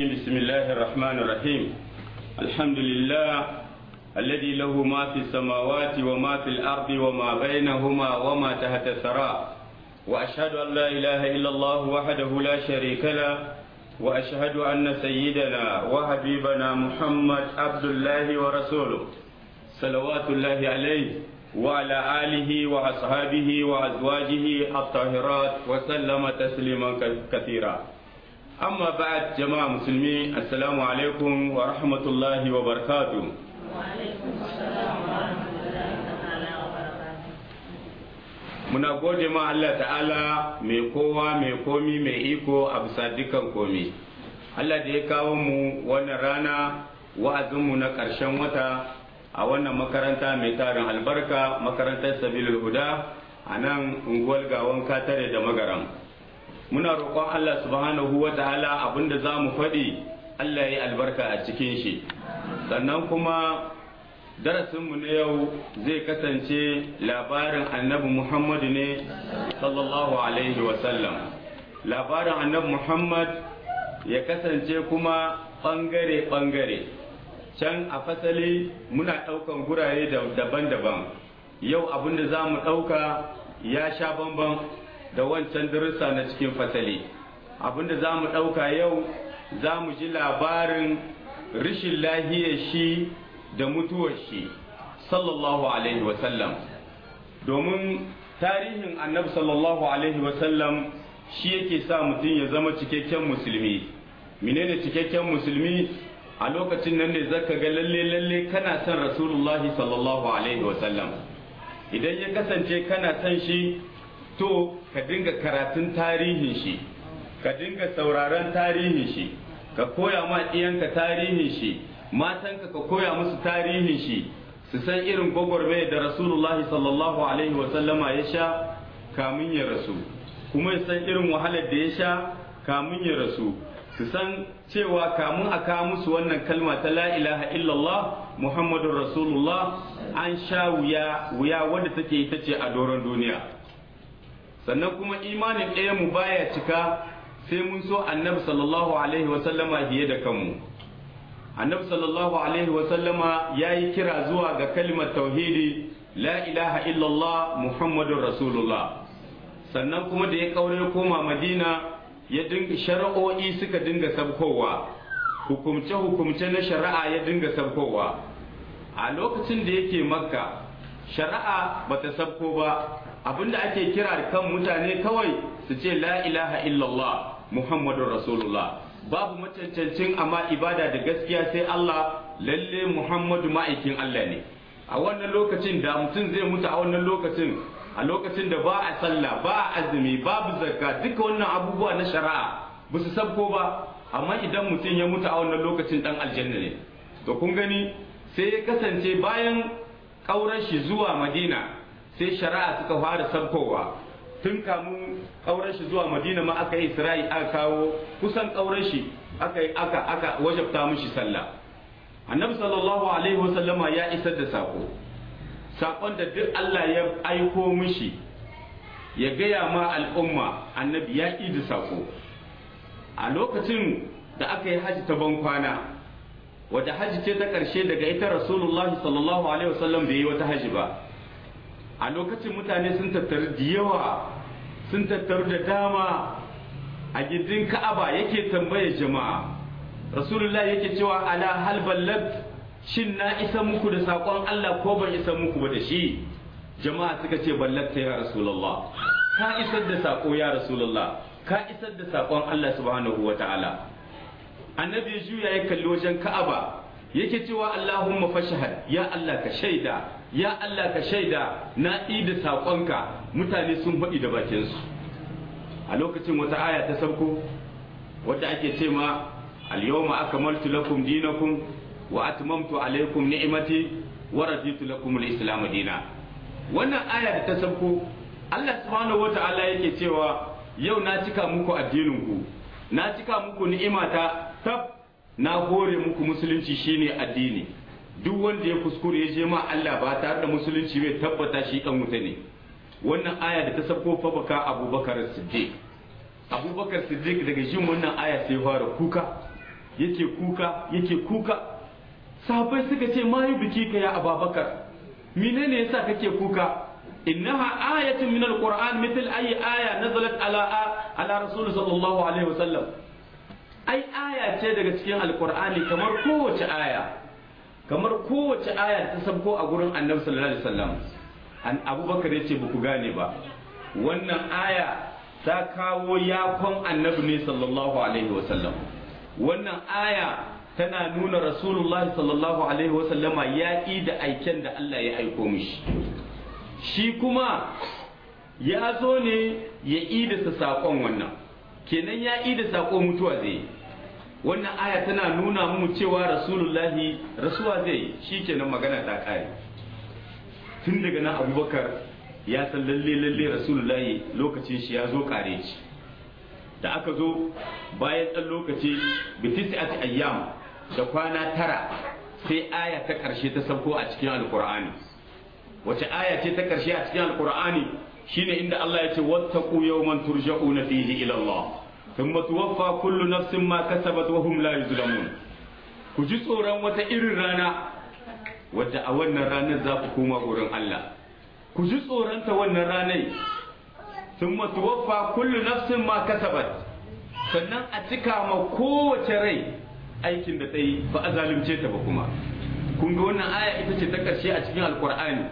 بسم الله الرحمن الرحيم الحمد لله الذي له ما في السماوات وما في الأرض وما بينهما وما تحت الثرى وأشهد أن لا إله إلا الله وحده لا شريك له وأشهد أن سيدنا وحبيبنا محمد عبد الله ورسوله صلوات الله عليه وعلى آله وأصحابه وأزواجه الطاهرات وسلم تسليما كثيرا أما بعد جماعة مسلمين السلام عليكم ورحمة الله وبركاته وعليكم السلام ورحمة الله تعالى وبركاته muna gode ma Allah ta'ala mai kowa mai komi mai iko a bisa dukan komi Allah da ya kawo mu wannan rana wa'azinmu na ƙarshen wata a wannan makaranta mai tarin albarka makarantar sabilul huda a nan unguwar gawon katare da magaram muna roƙon Allah subhanahu wa ta'ala abinda za mu faɗi Allah ya yi albarka a cikin shi sannan kuma darasinmu na yau zai kasance labarin annabi Muhammadu ne sallallahu alaihi wasallam labarin annabi Muhammad ya kasance kuma ɓangare-ɓangare can a fasali muna ɗaukan gurare daban-daban yau abinda za mu ɗauka ya sha bamban da wancan darussa na cikin fasali abinda za mu ɗauka yau za mu ji labarin rishin lahiyar shi da mutuwar shi sallallahu alaihi wasallam domin tarihin annabi sallallahu alaihi wasallam shi yake sa mutum ya zama cikakken musulmi menene cikakken musulmi a lokacin nan ne zaka ga lalle lalle kana son rasulullahi sallallahu alaihi wasallam idan ya kasance kana son shi to ka dinga karatun tarihin shi ka dinga sauraron tarihin shi ka koya ma ɗiyanka tarihin shi matanka ka koya musu tarihin shi su san irin gwagwarmaya da rasulullahi sallallahu alaihi wasallama ya sha kamun ya rasu kuma ya san irin wahalar da ya sha kamun ya rasu su san cewa kamun a kawo musu wannan kalma ta la ilaha illallah muhammadun rasulullah an sha wuya wuya wadda take ita ce a doron duniya sannan kuma imanin ɗaya mu baya cika sai mun so annabi sallallahu alaihi wasallama fiye da kanmu annabi sallallahu alaihi wasallama ya yi kira zuwa ga kalmar tauhidi la ilaha illallah muhammadun rasulullah sannan kuma da ya kaure koma madina ya dinga shari'o'i suka dinga sabkowa hukumce hukumce na shari'a ya dinga sabkowa a lokacin da yake makka shari'a bata sabko ba abinda ake kira kan mutane kawai su ce la ilaha illallah muhammadun rasulullah babu macancancin amma ibada da gaskiya sai Allah lalle muhammadu ma'aikin Allah ne a wannan lokacin da mutum zai mutu a wannan lokacin a lokacin da ba a sallah ba a azumi babu zakka duka wannan abubuwa na shari'a ba su sabko ba amma idan mutum ya mutu a wannan lokacin dan aljanna ne to kun gani sai ya kasance bayan kaurar shi zuwa madina sai shari'a suka fara sabkowa tun kamun kaurar shi zuwa madina ma aka yi isra'i aka kawo kusan kaurar shi aka aka aka wajabta mishi sallah annabi sallallahu alaihi wasallama ya isar da sako sakon da duk Allah ya aiko mishi ya gaya ma al'umma annabi ya da sako a lokacin da aka yi haji ta ban kwana wadda haji ce ta ƙarshe daga ita rasulullahi sallallahu alaihi wasallam bai yi wata haji ba a lokacin mutane sun tattaru da yawa sun tattaru da dama a gidin ka'aba yake tambaye jama'a rasulullah yake cewa ala hal ballat shin na isa muku da saƙon Allah ko ban isa muku ba da shi jama'a suka ce ballatta ya rasulullah ka isar da saƙo ya rasulullah ka isar da saƙon Allah subhanahu wa ta'ala annabi juya ya kalli wajen ka'aba yake cewa Allahumma fashhad ya Allah ka shaida ya Allah ka shaida na da saƙonka mutane sun faɗi da bakinsu a lokacin wata aya ta sauko wadda ake ce ma al-yawma akmaltu lakum dinakum wa atmamtu alaykum ni'mati wa raditu lakum al-islam dina wannan aya da ta sauko Allah subhanahu wata'ala yake cewa yau na cika muku addinin ku na cika muku ni'imata tab na hore muku musulunci shine addini duk wanda ya kuskure ya je ma Allah ba tare da musulunci bai tabbata shi dan wuta ne wannan aya da ta sabko fa baka Abubakar Siddiq Abubakar Siddiq daga jin wannan aya sai fara kuka yake kuka yake kuka sahabbai suka ce ma yi biki ka ya ababakar menene yasa kake kuka innaha ayatun min alquran mithl ayi aya nazalat ala ala rasul sallallahu alaihi wasallam ai aya ce daga cikin alqur'ani kamar kowace aya kamar kowace aya ta sabko a gurin annabi sallallahu alaihi wasallam an abubakar yace ba ku gane ba wannan aya ta kawo yakon annabi ne sallallahu alaihi wasallam wannan aya tana nuna rasulullahi sallallahu alaihi wasallama ya da aiken da Allah ya aiko mishi shi kuma ya zo ne ya idasa saƙon wannan kenan ya ida saƙo mutuwa zai wannan aya tana nuna mu cewa rasulullahi rasuwa zai shi kenan magana ta ƙare tun daga nan abubakar ya san lalle lalle rasulullahi lokacin shi ya zo ƙare shi da aka zo bayan ɗan lokaci bitisi ayyam da kwana tara sai aya ta ƙarshe ta sauko a cikin alkur'ani wace aya ce ta ƙarshe a cikin alkur'ani shine inda Allah ya ce wattaqu yawman turja'una fihi ila Allah thumma tuwaffa kullu nafsin ma kasabat wa hum la yuzlamun ku ji tsoron wata irin rana wadda a wannan ranar za ku koma wurin Allah ku ji tsoron ta wannan ranar thumma tuwaffa kullu nafsin ma kasabat sannan a cika ma kowace rai aikin da ta yi ba a zalunce ta ba kuma kun ga wannan aya ita ce ta ƙarshe a cikin alkur'ani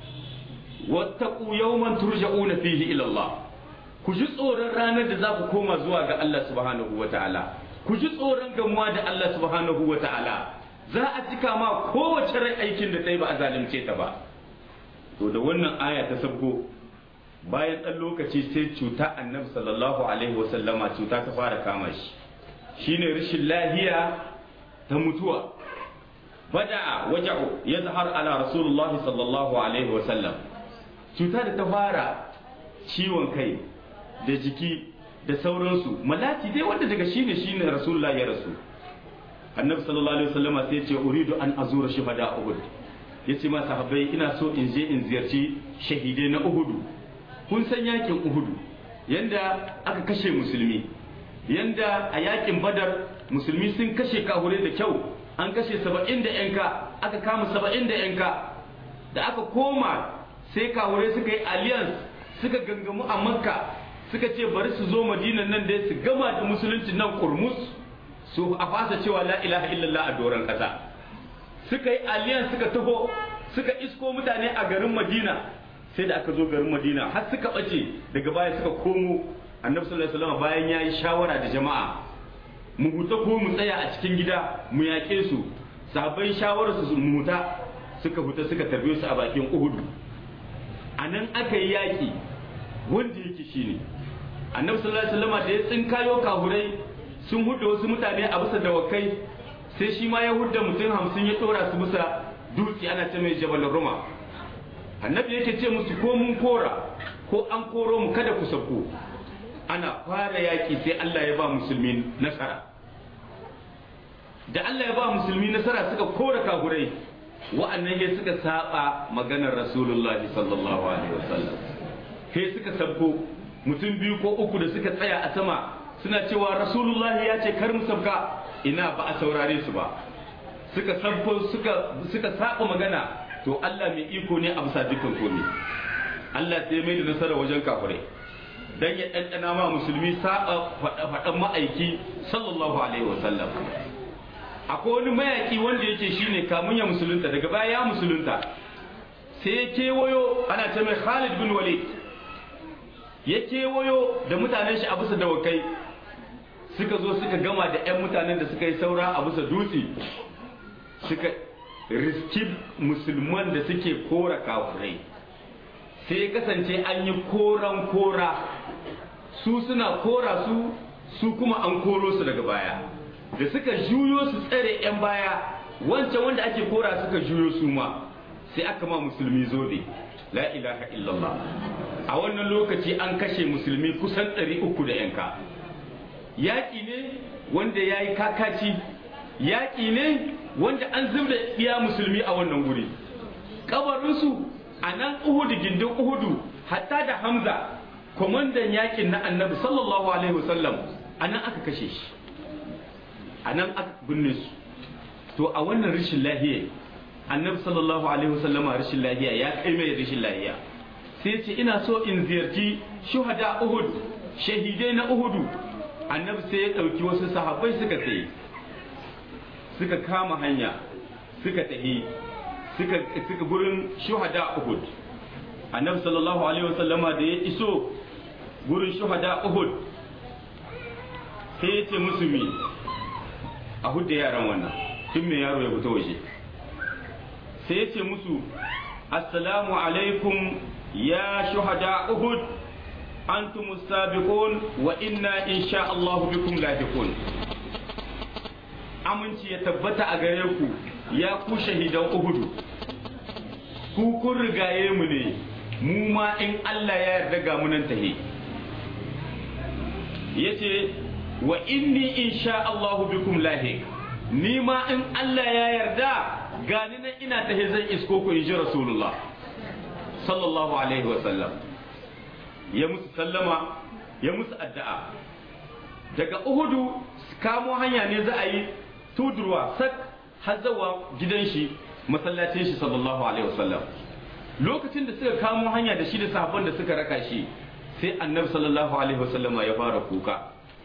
wattaqu yawman turja'una fihi ila Allah ku ji tsoron ranar da za ku koma zuwa ga Allah subhanahu wata'ala ku ji tsoron gamuwa da Allah subhanahu wata'ala za a cika ma kowace rai aikin da ta yi ba a zalunce ta ba to da wannan aya ta sabgo bayan ɗan lokaci sai cuta annabi sallallahu alaihi wasallama cuta ta fara kama shi shine rashin lahiya ta mutuwa bada waja'u ya zahar ala rasulullah sallallahu alaihi wasallam cuta da ta fara ciwon kai da jiki da sauransu malati dai wanda daga shine shine rasulullah ya rasu annabi sallallahu alaihi wasallama sai ya ce uridu an azura shuhada uhud yace ma sahabbai ina so in je in ziyarci shahidai na uhudu kun san yakin uhudu yanda aka kashe musulmi yanda a yakin badar musulmi sun kashe kahure da kyau an kashe saba'in da yanka aka kama saba'in da yanka da aka koma sai kahure suka yi alliance suka gangamu a makka suka ce bari su zo madinan nan da su gama da musulunci nan kurmus su a fasa cewa la ilaha illallah a doron kasa suka yi alliance suka taho suka isko mutane a garin madina sai da aka zo garin madina har suka bace daga baya suka komo annabi sallallahu alaihi wasallam bayan yayi shawara da jama'a mu huta ko mu tsaya a cikin gida mu yaƙe su sahabbai shawarar su mu huta suka huta suka tarbe su a bakin uhudu a nan aka yi yaƙi wanda yake shine annabi sallallahu alaihi wasallam da ya tsinkayo kahurai sun hudda wasu mutane a bisa dawakai sai shi ma ya hudda mutum hamsin ya dora su bisa dutse ana ce mai jabal ruma annabi yake ce musu ko mun kora ko an koro mu kada ku sauko ana fara yaƙi sai Allah ya ba musulmi nasara da Allah ya ba musulmi nasara suka kora kagurai wa'annan ya suka saba maganar rasulullahi sallallahu alaihi wasallam sai suka sabko mutum biyu ko uku da suka tsaya a sama suna cewa rasulullahi ya ce kar mu sabka ina ba a saurare su ba suka sabko suka suka saba magana to Allah mai iko ne a bisa dukkan komai Allah sai mai da nasara wajen kafirai dan ya ɗanɗana ma musulmi saba faɗan ma'aiki sallallahu alaihi wasallam akwai wani mayaki wanda yake shine kamun ya musulunta daga baya ya musulunta sai ya kewayo ana ce mai Khalid bin Walid ya kewayo da mutanen shi a bisa dawakai suka zo suka gama da 'yan mutanen da suka yi saura a bisa dutse suka riski musulman da suke kora kafurai sai ya kasance an yi koran kora su suna kora su su kuma an koro su daga baya da suka juyo su tsare 'yan baya wancan wanda ake kora suka juyo su ma sai aka ma musulmi zobe la ilaha illallah a wannan lokaci an kashe musulmi kusan 300 da yanka yaƙi ne wanda ya yi kakaci yaƙi ne wanda an zubda iya musulmi a wannan guri kabarinsu a nan uhudu gindin uhudu hatta da hamza kwamandan yaƙin na annabi sallallahu alaihi wasallam a nan aka kashe shi a nan aka binne su to a wannan rashin lahiya annabi sallallahu alaihi wasallama rashin lahiya ya kai mai rashin lahiya sai ce ina so in ziyarci shuhada uhud shahidai na uhudu annabi sai ya ɗauki wasu sahabbai suka tsaye suka kama hanya suka tahi suka suka gurin shuhada uhud annabi sallallahu alaihi wasallama da ya iso gurin shuhada uhud sai ya ce musu mi a hudda yaran wannan tun mai yaro ya fito waje sai ya ce musu assalamu alaikum ya shuhada uhud antum sabiqun wa inna insha Allah bikum lahiqun aminci ya tabbata a gare ku ya ku shahidan uhudu ku kun rigaye mu ne mu ma in Allah ya yarda ga munan tahe yace wa inni insha Allah bikum lahiq ni ma in Allah ya yarda gani nan ina tahe zan isko ku inji rasulullah sallallahu alaihi wa sallam ya musu sallama ya musu addu'a daga uhudu kamo hanya ne za a yi tudurwa sak har zawa gidan shi masallacin shi sallallahu alaihi wasallam lokacin da suka kamo hanya da shi da sahabban da suka raka shi sai annabi sallallahu alaihi wasallam ya fara kuka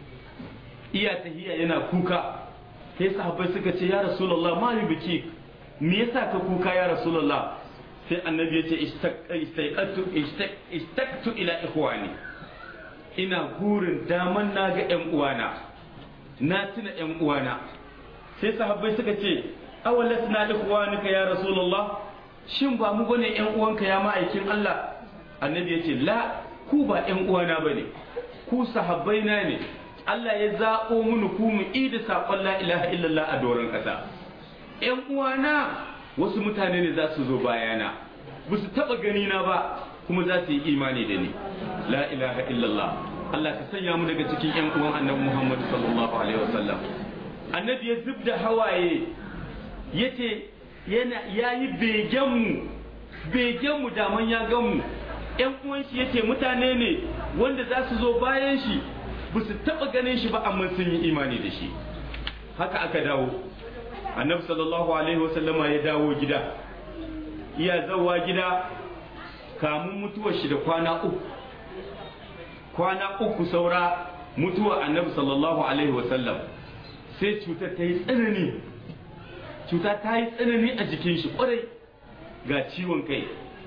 iya tahiya yana kuka sai sahabbai suka ce ya rasulullah ma yi biki me yasa ka kuka ya rasulullah sai annabi ya ce istaqatu istaqtu ila ikhwani ina gurin daman na ga yan uwana na tuna yan uwana sai sahabbai suka ce awalas na ikhwanika ya rasulullah shin ba mu bane yan uwanka ya ma'aikin Allah annabi ya ce la ku ba yan uwana bane ku sahabbai na ne Allah ya zaɓo mini ku mu ida saƙon la ilaha illallah a doron ƙasa yan uwana wasu mutane ne za su zo bayana ba su taɓa gani na ba kuma za su yi imani da ni la ilaha illallah Allah ka sanya mu daga cikin yan uwan annabi Muhammad sallallahu alaihi wasallam annabi ya zub da hawaye yace yana yayi begen mu begen mu daman ya gan mu yan uwan shi yace mutane ne wanda za su zo bayan shi ba su taɓa ganin shi ba amma sun yi imani da shi haka aka dawo annabi sallallahu alaihi wasallama ya dawo gida iya zawa gida kamun mutuwar shi da kwana uku kwana uku saura mutuwar annabi sallallahu alaihi wasallam sai cutar ta yi tsanani cuta ta yi tsanani a jikin shi kwarai ga ciwon kai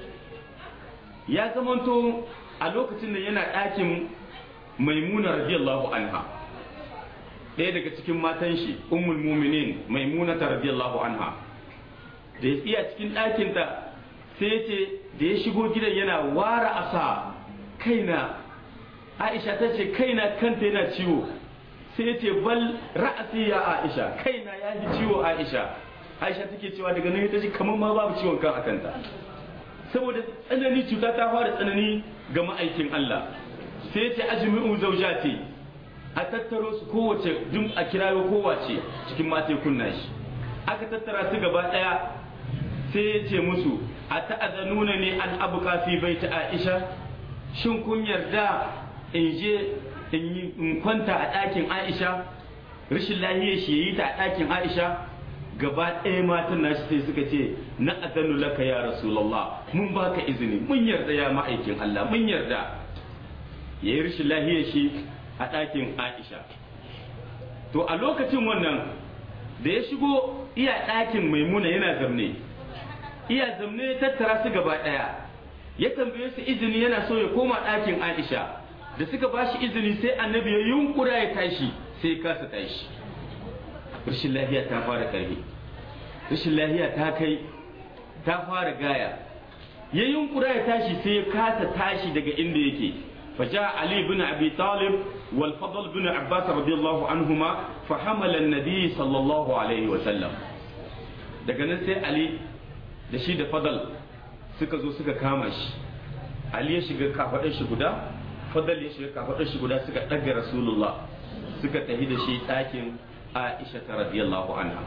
ya zamanto a lokacin da yana ɗakin maimuna radiyallahu anha ɗaya daga cikin matan shi ummul muminin maimuna ta radiyallahu anha da ya iya cikin ɗakinta sai ya ce da ya shigo gidan yana wara asa kaina aisha ta ce kaina kanta yana ciwo sai ya ce bal ra'asi ya aisha kaina ya yi ciwo aisha aisha take cewa daga nan ta ce kamar ma babu ciwon kan a kanta saboda tsanani cuta ta fara tsanani ga ma'aikin Allah sai ya ce ajmi'u zawjati a tattaro su kowace duk a kirayo kowace cikin mata kunna shi aka tattara su gaba daya sai ya ce musu a ta'azanuna ne an abuka fi baita Aisha shin kun yarda in je in kwanta a ɗakin Aisha rashin lahiyar shi yayi ta a ɗakin Aisha gaba ɗaya matan nashi sai suka ce na azanu laka ya rasulullah mun baka izini mun yarda ya ma'aikin Allah mun yarda yayi rashin lahiyar shi a ɗakin Aisha to a lokacin wannan da ya shigo iya ɗakin maimuna yana zamne iya zamne ya tattara su gaba ɗaya ya tambaye su izini yana so ya koma ɗakin Aisha da suka ba shi izini sai annabi ya yunkura ya tashi sai ya kasa tashi rashin lafiya ta fara ƙarfi rashin lafiya ta kai ta fara gaya ya yunkura ya tashi sai ya kasa tashi daga inda yake فجاء علي بن أبي طالب والفضل بن عباس رضي الله عنهما فحمل النبي صلى الله عليه وسلم daga nan sai Ali da shi da Fadal suka zo suka kama shi Ali ya shiga kafaɗar shi guda Fadal ya shiga kafaɗar shi guda suka ɗaga Rasulullah suka tafi da shi ɗakin Aisha ta radiyallahu anha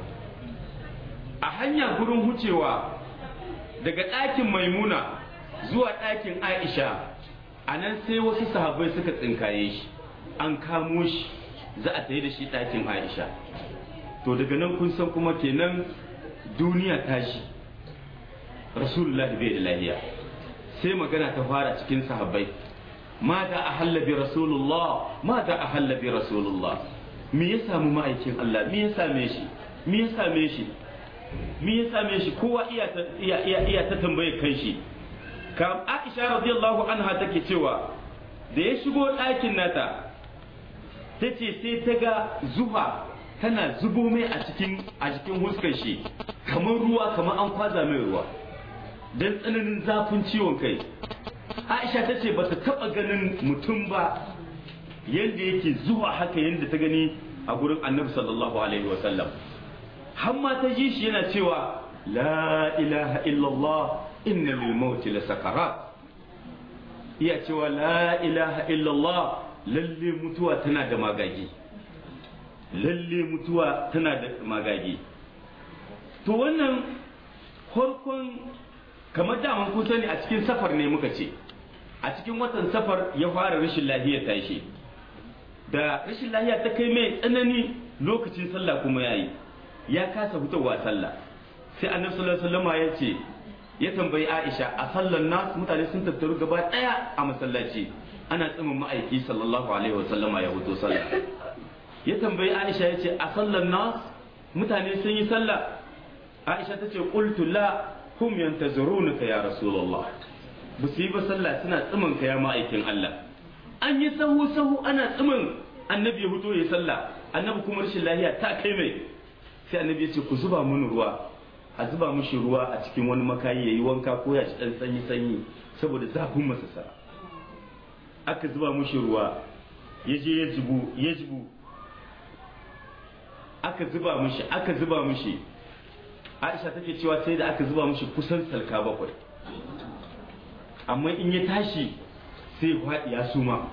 a hanya gurin hucewa daga ɗakin Maimuna zuwa ɗakin Aisha a nan sai wasu sahabbai suka tsinkaye shi an kamo shi za a tafi da shi ɗakin aisha to daga nan kun san kuma kenan duniya tashi rasulullahi bai da lahiya sai magana ta fara cikin sahabbai ma da ahalla bi rasulullah ma da ahalla bi rasulullah me ya samu ma'aikin Allah me ya same shi me ya same shi me ya same shi kowa iya ta iya iya, iya ta tambaye kan shi kam Aisha radiyallahu anha take cewa da ya shigo ɗakin nata ta ce sai ta ga zuha tana zubo mai a cikin a cikin huskar shi kamar ruwa kamar an kwaza mai ruwa don tsananin zafin ciwon kai aisha ta ce bata taba ganin mutum ba yadda yake zuwa haka yadda ta gani a gurin annabi sallallahu alaihi wasallam har ma ta ji shi yana cewa la ilaha illallah inna lil mauti la sakarat iya cewa la ilaha illallah lalle mutuwa tana da magagi lalle mutuwa tana da magagi to wannan farkon kamar daman kun sani a cikin safar ne muka ce a cikin watan safar ya fara rashin lahiya tashi da rashin lahiya ta kai mai tsanani lokacin sallah kuma yayi ya kasa fitowa sallah sai annabi sallallahu alaihi wasallam ya ce ya tambayi Aisha a sallan nas mutane sun tattaru gaba daya a masallaci ana tsimin ma'aiki sallallahu alaihi wasallam ya fito sallah ya tambayi Aisha ya ce a sallan nas mutane sun yi sallah Aisha ta ce qultu la hum yantazurunaka ya rasulullah ba su yi ba sallah suna tsimin ka ya ma'aikin Allah an yi sahu sahu ana tsimin annabi ya fito ya sallah annabi kuma rashin lahiya ta kai mai sai annabi ya ce ku zuba mun ruwa a zuba mishi ruwa a cikin wani makayi yayi wanka ko ya ci dan sanyi sanyi saboda zafin masasara aka zuba mishi ruwa ya je ya jibu ya jibu aka zuba mishi aka zuba mishi Aisha take cewa sai da aka zuba mishi kusan salka bakwai amma in ya tashi sai faɗi ya suma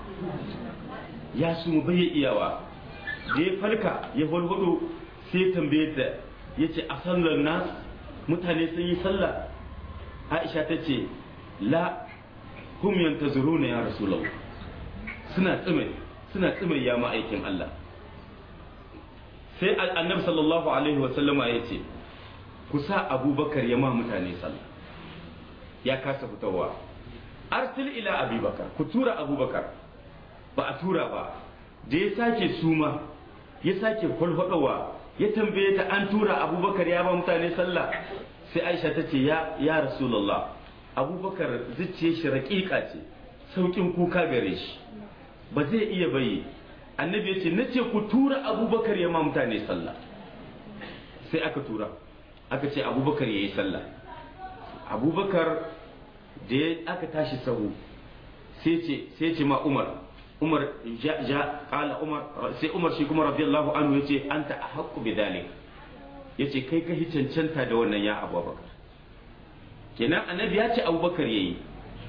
ya suma bai iyawa da ya falka ya falfado sai ya tambaye ta ya ce a sallar nas mutane sun yi sallah aisha ta ce la hum yantazuruna ya rasulullah suna tsime suna tsime ya ma'aikin Allah sai annabi sallallahu alaihi wa sallama ya ce ku sa abubakar ya ma mutane sallah ya kasa fitowa arsil ila abubakar ku tura abubakar ba a tura ba da ya sake suma ya sake kwalfaɗowa ya tambaye ta an tura abubakar ya ba mutane sallah sai aisha ta ce ya ya rasulullah abubakar zuciya shi raƙiƙa ce sauƙin kuka gare shi ba zai iya bayi annabi ya ce na ce ku tura abubakar ya ma mutane sallah sai aka tura aka ce abubakar ya yi sallah abubakar da aka tashi sahu sai ce ma umar umar ja ja kala umar sai umar shi kuma radiyallahu anhu yace anta ahqqu bidhalik yace kai ka cancanta da wannan ya abubakar kenan annabi ya ce abubakar yayi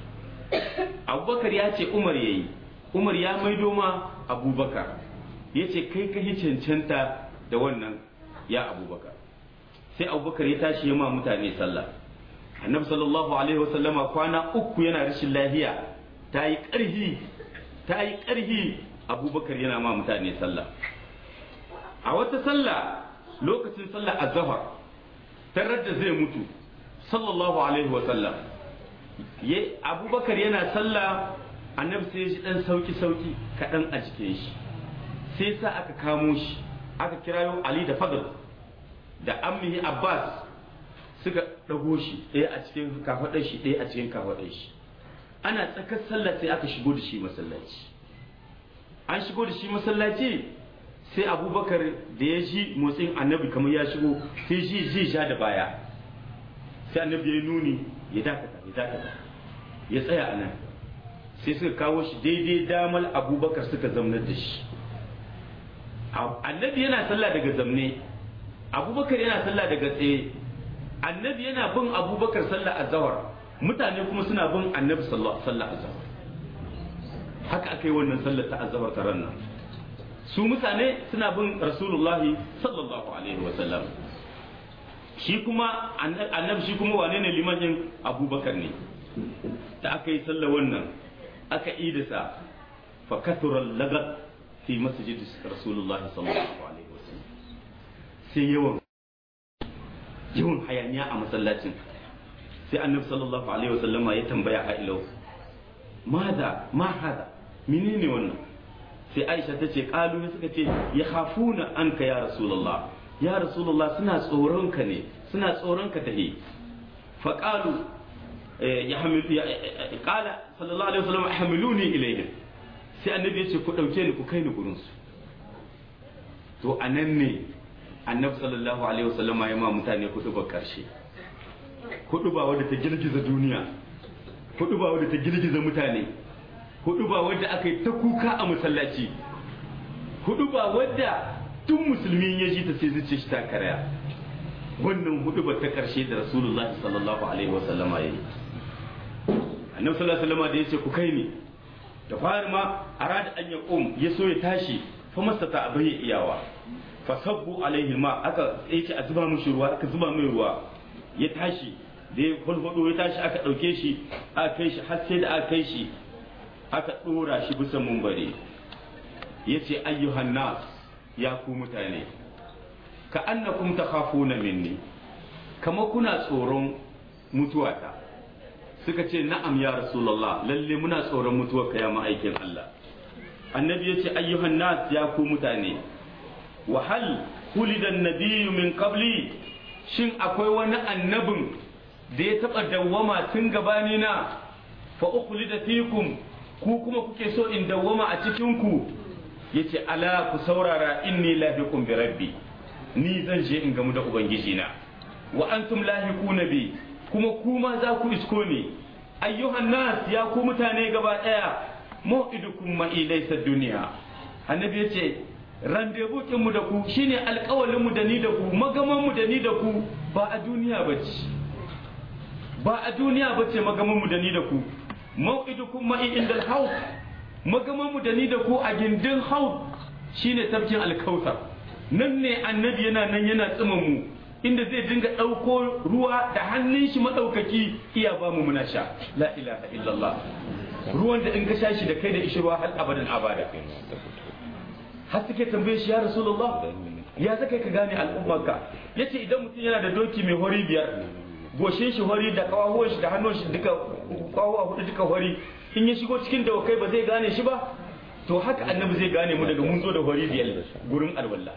abubakar ya ce umar yayi umar ya maido ma abubakar yace kai ka cancanta da wannan ya abubakar sai abubakar ya tashi ya ma mutane sallah annabi sallallahu alaihi wasallama kwana uku yana rashin lahiya ta yi ƙarhi ta yi ƙarhi abubakar yana ma mutane sallah a wata sallah lokacin sallah azhar tarar da zai mutu sallallahu alaihi wasallam abubakar yana sallah annabi sai ya ji dan sauki sauki kaɗan a jikin shi sai sa aka kamo shi aka kirayo ali da fadl da ammihi abbas suka ɗago shi ɗaya a cikin kafaɗar shi ɗaya a cikin kafaɗar shi ana tsakar sallah sai aka shigo da shi masallaci an shigo da shi masallaci sai abubakar da ya ji motsin annabi kamar ya shigo sai ji zai sha da baya sai annabi ya nuni ya dakata ya dakata ya tsaya a nan sai suka kawo shi daidai damal abubakar suka zaunar da shi annabi yana sallah daga zamne abubakar yana sallah daga tsaye annabi yana bin abubakar sallah azhar mutane kuma suna bin annabi sallah azhar haka aka yi wannan sallar ta azhar ta ran nan su mutane suna bin rasulullahi sallallahu alaihi wa sallam shi kuma annabi shi kuma wane ne liman yin abubakar ne da aka yi sallar wannan aka idasa fa kathura lagat fi masjid rasulullahi sallallahu alaihi wa sallam sai yawan yawan hayaniya a masallacin sai annabi sallallahu alaihi wasallama ya tambaya a ilau mada ma hada menene wannan sai aisha ta ce kalu suka ce ya hafuna anka ya rasulullah ya rasulullah suna tsoron ka ne suna tsoron ka tahi fa qalu ya hamilu ya qala sallallahu alaihi wasallam hamiluni ilayhim sai annabi ya ce ku dauke ni ku kai ni gurin su to anan ne annabi sallallahu alaihi wasallama ya ma mutane kudu ba karshe kudu ba wadda ta girgiza duniya kudu ba wadda ta girgiza mutane hudu ba wadda aka yi ta kuka a masallaci hudu ba wadda tun musulmi ya ji ta sai zuce shi ta karaya wannan hudu ba ta karshe da rasulullahi sallallahu alaihi wa sallama yayi annabi sallallahu alaihi wa da yace ku kai ni da fari ma arada an ya qum ya so ya tashi fa mastata abai iyawa fa sabbu alaihi ma aka yace a zuba mishi ruwa aka zuba mai ruwa ya tashi da ya hulhudu ya tashi aka dauke shi aka kai shi har sai da aka kai shi aka ɗora shi bisa mumbari ya ce ayyuhan nas ya ku mutane ka annakum takhafuna minni kama kuna tsoron mutuwata suka ce na'am ya rasulullah lalle muna tsoron mutuwarka ya ma'aikin Allah annabi ya ce ayyuhan nas ya ku mutane wa hal hulida nabiyyu min qabli shin akwai wani annabin da ya taɓa dawwama tun gabani na fa ukhlida fikum ku kuma kuke so in dawwama a cikin ku yace ala ku saurara inni lahiqun bi rabbi ni zan je in gamu da ubangiji na wa antum lahiquna bi kuma kuma za ku isko ni ayyuhan nas ya ku mutane gaba daya mau'idukum ma ilaysa dunya annabi yace rendezvous kin mu da ku shine alƙawalin mu da ni da ku magaman mu da ni da ku ba a duniya bace ba a duniya bace magaman mu da ni da ku mau'idukum ma'i indal haut magaman mu da ni da ku a gindin haut shine tafkin alkautar nan ne annabi yana nan yana tsima mu inda zai dinga ɗauko ruwa da hannun shi maɗaukaki iya ba mu muna sha la ilaha illallah ruwan da in ka sha shi da kai da ishi ruwa har abadan abada har suke tambaye shi ya rasulullah ya zaka ka gane al'ummarka yace idan mutum yana da doki mai hori biyar goshin shi hori da kawahuwan shi da hannun shi duka kawahuwa hudu duka hori in ya shigo cikin dawakai ba zai gane shi ba to haka annabi zai gane mu daga mun zo da hori biyar gurin alwala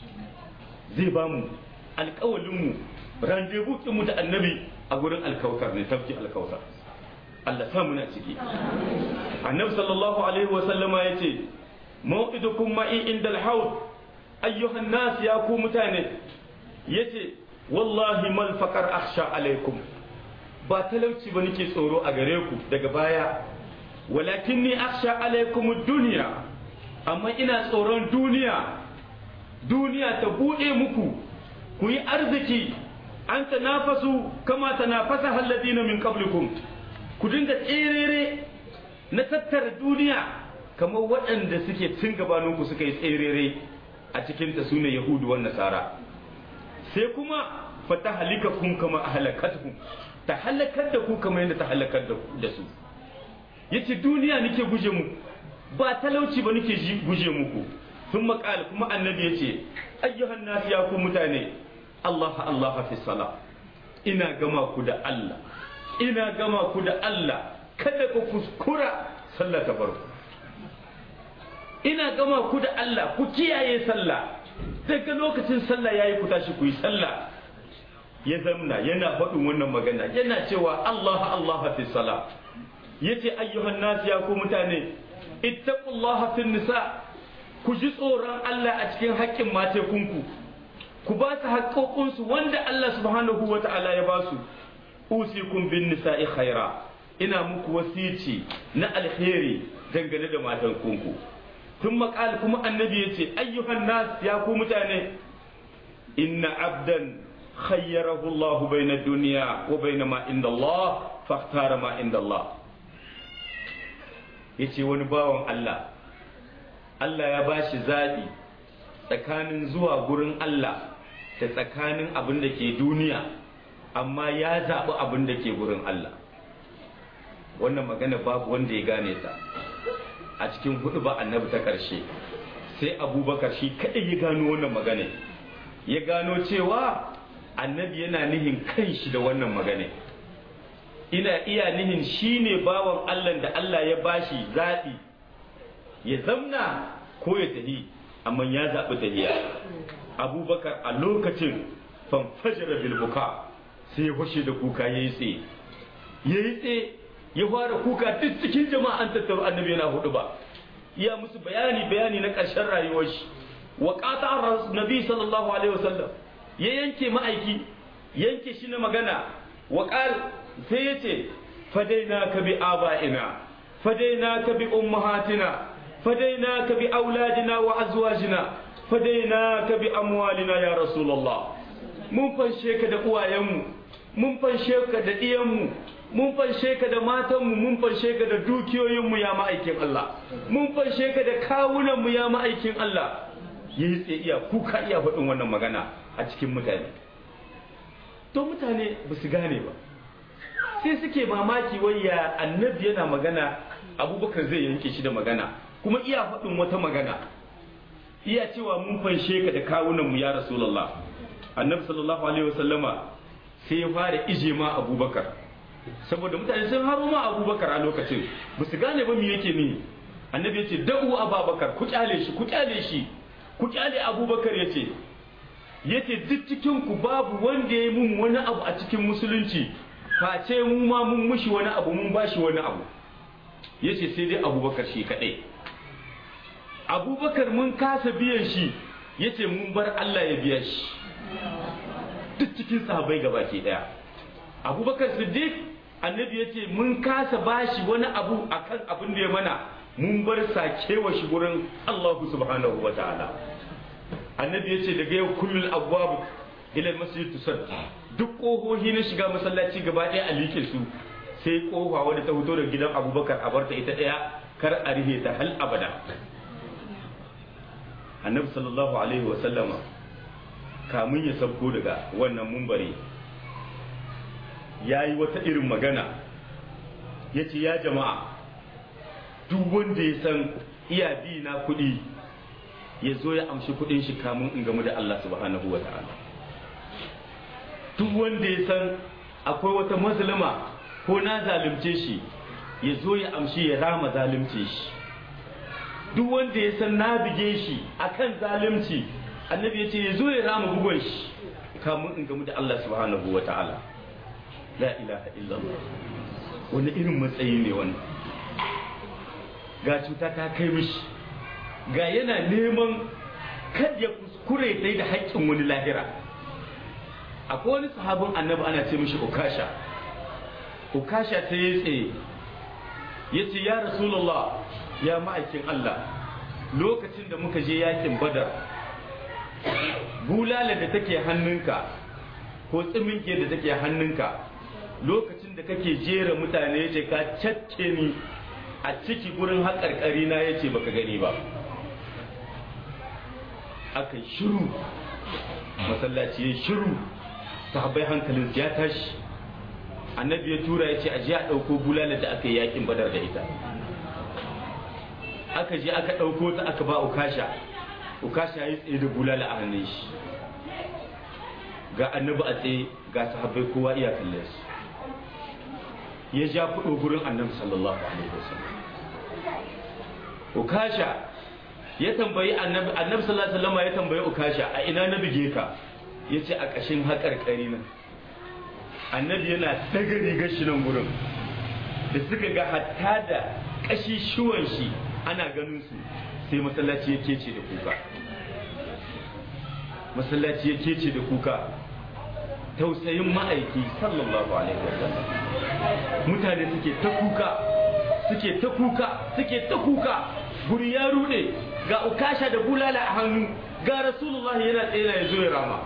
zai ba mu alƙawalin mu rendezvous mu da annabi a gurin alkautar ne tafki alkautar Allah sa muna ciki annabi sallallahu alaihi wa sallama yace mawqidukum ma'i indal haud ayyuhan nas ya ku mutane yace wallahi mal faqar akhsha alaikum ba talauci ba nake tsoro a gare ku daga baya walakin ni akhsha alaikum dunya amma ina tsoron duniya duniya ta bude muku ku yi arziki an tanafasu kama tanafasa alladina min qablikum ku dinga tserere na tattara duniya kamar waɗanda suke tun gabaninku suka yi tserere a cikin ta sune yahudu wan nasara sai kuma fata halika kun kama a halakatukum ta halakar da ku kamar yadda ta halakar da su yace duniya nake guje mu ba talauci ba nake guje muku sun makal kuma annabi yace ayyuhan nas ya ku mutane Allah Allah fi sala ina gama ku da Allah ina gama ku da Allah kada ku kuskura sallah ta farko ina gama ku da Allah ku kiyaye sallah daga lokacin sallah yayi ku tashi ku yi sallah ya zamna yana faɗin wannan magana yana cewa Allah Allah fi sala yace ayyuhan nas ya ku mutane ittaqullaha fin nisa ku ji tsoron Allah a cikin haƙƙin matekunku ku ba su haƙƙoƙinsu wanda Allah subhanahu wa ta'ala ya ba su usikum bin nisa'i khaira ina muku wasici na alheri dangane da matankunku tun maƙal kuma annabi ya ce ayyuhan nas ya ku mutane inna abdan خيره الله بين الدنيا وبين ما عند الله فاختار ما عند الله yace wani bawan Allah Allah ya bashi zaɓi tsakanin zuwa gurin Allah da tsakanin abin da ke duniya amma ya zaɓi abin da ke gurin Allah wannan magana babu wanda ya gane ta a cikin hudu ba annabi ta ƙarshe sai abubakar shi kaɗai ya gano wannan magana ya gano cewa annabi yana nihin kanshi da wannan magana ina iya nihin shine bawan Allah da Allah ya bashi zaɓi ya zamna ko ya tafi amma ya zaɓi tafiya abubakar a lokacin fanfajara bilbuka sai ya fashe da kuka ya yi tsaye ya yi tsaye ya fara kuka duk cikin jama'a an tattaro annabi yana hudu ba iya musu bayani bayani na ƙarshen rayuwar shi wa qata nabi sallallahu alaihi wasallam ya yanke ma'aiki yanke shi na magana wa qal sai yace fadaina ka bi aba'ina fadaina ka bi ummahatina fadaina ka bi auladina wa azwajina fadaina ka bi amwalina ya rasulullah mun fanshe ka da uwayenmu mun fanshe ka da diyanmu mun fanshe ka da matanmu mun fanshe ka da dukiyoyinmu ya ma'aikin Allah mun fanshe ka da kawunanmu ya ma'aikin Allah yayi tsaye iya kuka iya faɗin wannan magana a cikin mutane to mutane ba su gane ba sai suke mamaki wai ya annabi yana magana abubakar zai yanke shi da magana kuma iya faɗin wata magana iya cewa mun fanshe ka da kawunanmu ya rasulullah annabi sallallahu alaihi wasallama sai ya fara ije ma abubakar saboda mutane sun haro ma abubakar a lokacin ba su gane ba me yake ni annabi ya ce da'u ababakar ku kyale shi ku kyale shi ku kyale abubakar ya ce ya ce duk cikin ku babu wanda ya yi mun wani abu a cikin musulunci face mu ma mun mushi wani abu mun bashi wani abu ya ce sai dai abubakar shi kaɗai abubakar mun kasa biyan shi ya ce mun bar allah ya biya shi duk cikin sahabai gaba ke ɗaya abubakar siddiq annabi ya ce mun kasa bashi wani abu akan abin da ya mana mun bar sakewa shi gurin allahu subhanahu wa ta'ala annabi ya ce daga yau kullum abubuwa ila masjid tusad duk kohohi na shiga masallaci gaba ɗaya a like su sai kofa wadda ta fito daga gidan abubakar a barta ita ɗaya kar a rihe ta hal abada annabi sallallahu alaihi wasallama kamun ya sabko daga wannan mumbari ya yi wata irin magana ya ce ya jama'a duk wanda ya san iya bi na kuɗi ya zo ya amshi kuɗin shi kamun in gamu da Allah subhanahu wa ta'ala duk wanda ya san akwai wata mazluma ko na zalunce shi ya zo ya amshi ya rama zalunce shi duk wanda ya san na bige shi akan zalunci annabi ya ce ya zo ya rama bugon shi kamun in gamu da Allah subhanahu wa ta'ala la ilaha illallah wani irin matsayi ne wannan ga cuta ta kai mishi ga yana neman kad ya kuskure sai da haƙƙin wani lahira akwai wani sahabin annabi ana ce mishi ukasha ukasha ta yi tsaye ya ce ya rasulullah ya ma'aikin allah lokacin da muka je yakin badar bulala da take hannunka ko tsiminke da take hannunka lokacin da kake jera mutane ya ce ka cakke ni a ciki gurin haƙarƙari na ya ce baka gani ba aka shiru masallaci ya shiru sahabbai hankalin ya tashi annabi ya tura ya ce a je a ɗauko bulala da aka yi yakin badar da ita aka je aka ɗauko ta aka ba ukasha ukasha ya tsaye da bulala a hannun shi ga annabi a tsaye ga sahabbai kowa iya kallon su ya ja kuɗo gurin annabi sallallahu alaihi wasallam ukasha ya tambayi annabi annabi sallallahu alaihi wasallam ya tambayi ukasha a ina na bige ka yace a kashin haƙarƙari nan annabi yana daga rigar shi nan gurin da suka ga hatta da kashi shuwan shi ana ganin su sai masallaci ya kece da kuka masallaci ya kece da kuka tausayin ma'aiki sallallahu alaihi wasallam mutane suke ta kuka suke ta kuka suke ta kuka guri ya rude ga ukasha da bulala a hannu ga rasulullahi yana tsaye ya zo ya rama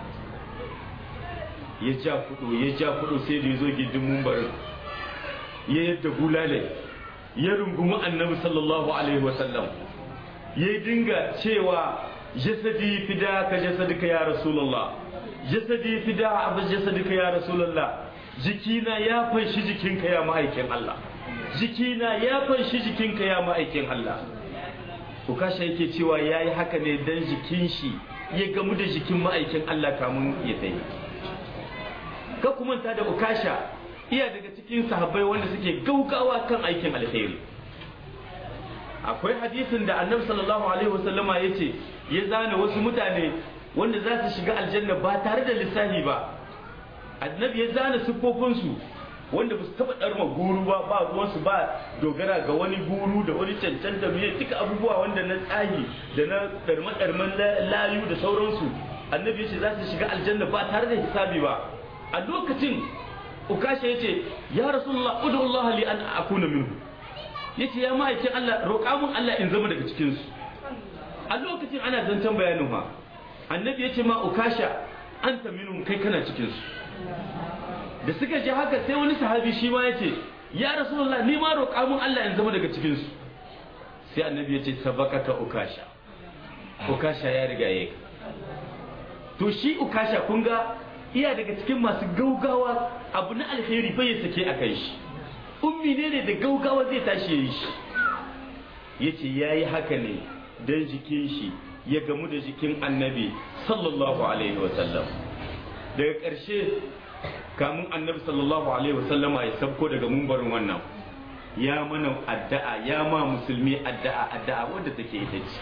ya ja kudu ya ja kudu sai da ya zo gindin mumbarin ya yadda bulale ya rungumi annabi sallallahu alaihi wasallam ya dinga cewa jasadi fida ka jasadika ya rasulullah jasadi fida abu jasadika ya rasulullah jikina ya fanshi jikinka ya ma'aikin Allah jikina ya fanshi jikinka ya ma'aikin Allah ukasha yake cewa ya yi haka ne dan jikin shi ya gamu da jikin ma'aikin Allah kamun ya tafi ka kuma ta da ukasha iya daga cikin sahabbai wanda suke gaugawa kan aikin alheri akwai hadisin da annabi sallallahu alaihi wasallama ya ce ya zana wasu mutane wanda za su shiga aljanna ba tare da lissafi ba annabi ya zana siffofinsu wanda ba su taɓa ɗarma guru ba ba ruwansu ba dogara ga wani guru da wani cancan da miye duka abubuwa wanda na tsagi da na ɗarma-ɗarman layu da sauransu annabi ya ce za su shiga aljanna ba tare da hisabi ba a lokacin ukasha ya ce ya rasulullah udu Allah li an akuna minhu ya ce ya ma'aikin Allah roƙa mun Allah in zama daga cikinsu a lokacin ana zancen bayanin ha annabi ya ce ma ukasha anta minhum kai kana cikinsu da suka ji haka sai wani sahabi shi ma ya ce ya rasulullah ni ma roƙa mun Allah in zama daga cikinsu sai annabi ya ce sabakaka ukasha ukasha ya riga ya to shi ukasha kun ga iya daga cikin masu gaugawa abu na alheri bai sake a kai shi ummi ne ne da gaugawa zai tashi ya yi shi ya ce ya yi haka ne don jikin shi ya gamu da jikin annabi sallallahu alaihi wasallam daga ƙarshe kamun annabi sallallahu alaihi wasallama ya sabko daga mumbarin wannan ya mana addu'a ya ma musulmi addu'a addu'a wadda take ita ce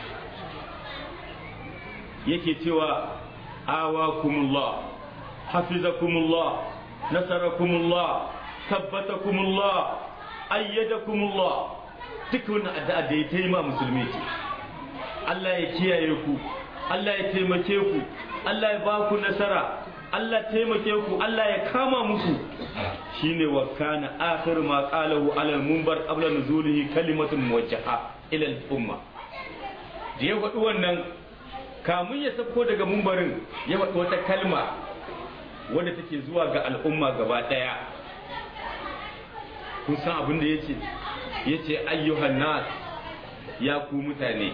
yake cewa awakumullah hafizakumullah nasarakumullah tabbatakumullah ayyadakumullah duk wannan addu'a da ya taima musulmi ce Allah ya kiyaye ku Allah ya taimake ku Allah ya ba ku nasara Allah taimake ku Allah ya kama muku shine wa kana akhir ma qalahu ala al-munbar qabla nuzulihi kalimatun muwajjaha ila al-umma da ya faɗi wannan kamun ya sauko daga mumbarin ya faɗi wata kalma wanda take zuwa ga al'umma gaba ɗaya kun san abin da yace yace ayyuhan nas ya ku mutane